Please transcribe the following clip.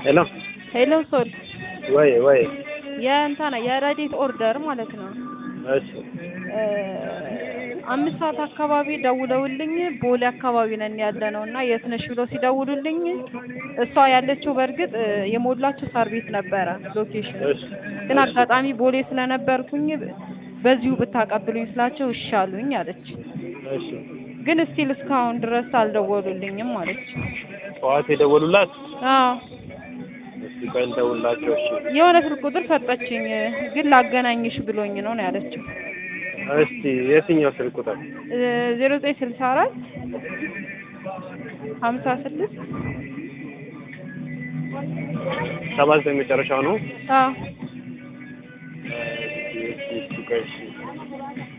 ሄሎ ሄሎ ሶል ወይ ወይ የእንትና የረዲት ኦርደር ማለት ነው። እሺ እ አምስት ሰዓት አካባቢ ደውለውልኝ ቦሌ አካባቢ ነን ያለ ነው እና የት ነሽ ብሎ ሲደውሉልኝ እሷ ያለችው በእርግጥ እ የሞላችው ሳር ቤት ነበረ ሎኬሽን እሺ ግን አጋጣሚ ቦሌ ስለነበርኩኝ በዚሁ ብታቀብሉኝ ስላቸው እሺ አሉኝ አለች። እሺ ግን እስቲል እስካሁን ድረስ አልደወሉልኝም አለች። ጠዋት የደወሉላት አዎ እስቲ ቆይ እንደውላቸው። እሺ የሆነ ስልክ ቁጥር ሰጠችኝ ግን ላገናኝሽ ብሎኝ ነው ነው ያለችው። እስቲ የትኛው ስልክ ቁጥር? ዜሮ ዘጠኝ ስልሳ አራት ሀምሳ ስድስት ሰባ ዘጠኝ መጨረሻው ነው። አዎ እስቲ እስቲ እስቲ ቆይ እሺ